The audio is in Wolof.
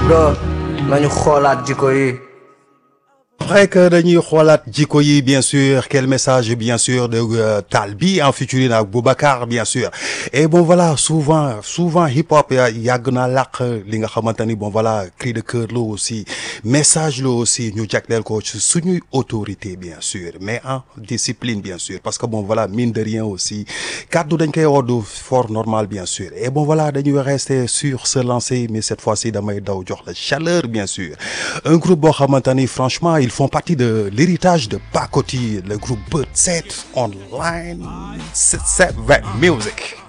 bro nañu xoolaat jikko yi vrai que dañuy xoolaat jikko yi bien sûr quel message bien sûr de euh, Talbi en featuring ak Boubacar bien sûr et bon voilà souvent souvent hip hop yàgg naa làq li nga xamante ni bon voilà cri de cœur la aussi message la aussi ñu jagleel ko ci suñuy autorité bien sûr mais en discipline bien sûr parce que bon voilà mine de rien aussi kaddu dañ koy woddu fort normal bien sûr et bon voilà dañuy rester sur ce lancer mais cette fois-ci damay daw jox la chaleur bien sûr un groupe boo xamante ni franchement ils font partie de l'héritage de Pacoti le groupe Bird 7 online 7 Music